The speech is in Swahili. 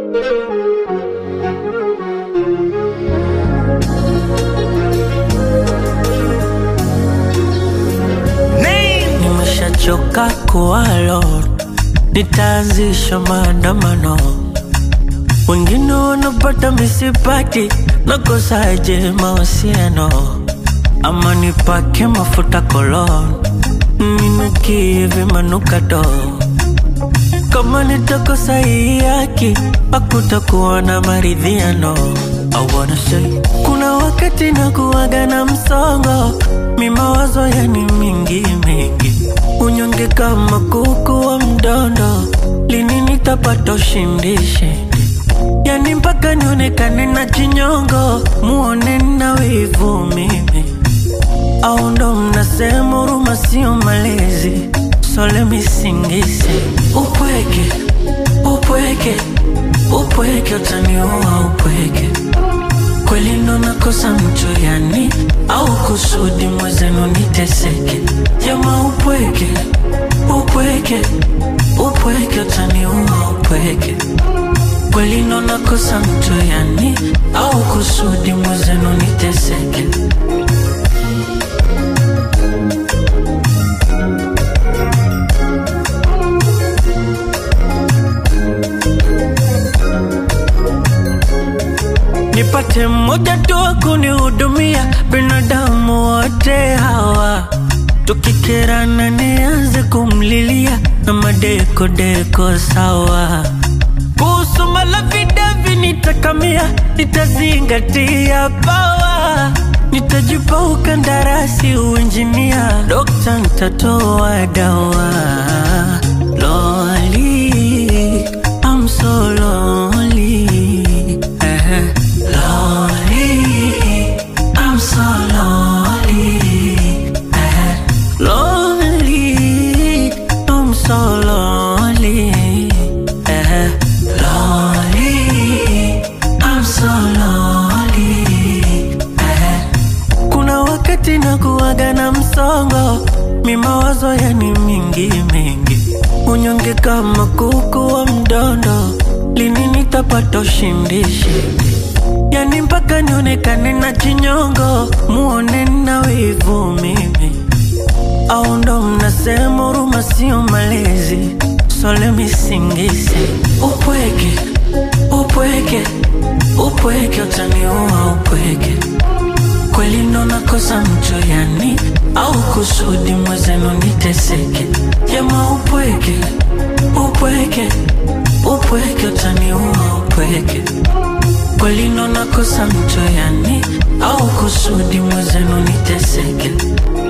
Nimeshachoka kuwalo, nitaanzisha maandamano. Wengine wanapata misipati, nakosaje mahusiano? Ama nipake mafuta kolon, ninukie vimanukato. Kama nitakosa hii haki, hakutakuwa na maridhiano. I wanna say, kuna wakati nakuwaga na msongo, mi mawazo yani mingi mingi, unyonge kama kuku wa mdondo, lini nitapata ushindi shindi? Yani mpaka nionekane na chinyongo, muone na wivu mimi, au ndo mnasema huruma sio malezi? So let me sing this upweke upweke upweke utaniua upweke kweli ndo nakosa mtu yani au kusudi mwezenu niteseke jama upweke upweke upweke utaniua upweke kweli ndo nakosa mtu yani au kusudi mwezenu niteseke nipate mmoja tu wa kunihudumia, binadamu wote hawa tukikerana, nianze kumlilia na madekodeko sawa. Kuhusu malavidavi nitakamia, nitazingatia pawa, nitajipa ukandarasi uinjinia, dokta nitatoa dawa. Loli, I'm so lonely. Eh, Lonely, I'm so lonely. Eh, Lonely, I'm so lonely. Eh, Lonely, I'm so lonely. Eh, kuna wakati nakuwaga na msongo, mi mawazo yani mingi mingi, unyonge kama kuku wa mdondo, lini nitapata ushindi shindi? Yani mpaka nionekane na chinyongo, muone na wivu mimi, au ndo mnasema huruma sio malezi? So let me sing this upweke upweke upweke utaniua upweke kweli ndo nakosa mtu yani au kusudi mwezenu niteseke jama upweke upweke upweke utaniua upweke kweli ndo nakosa mtu yani au kusudi mwezenu niteseke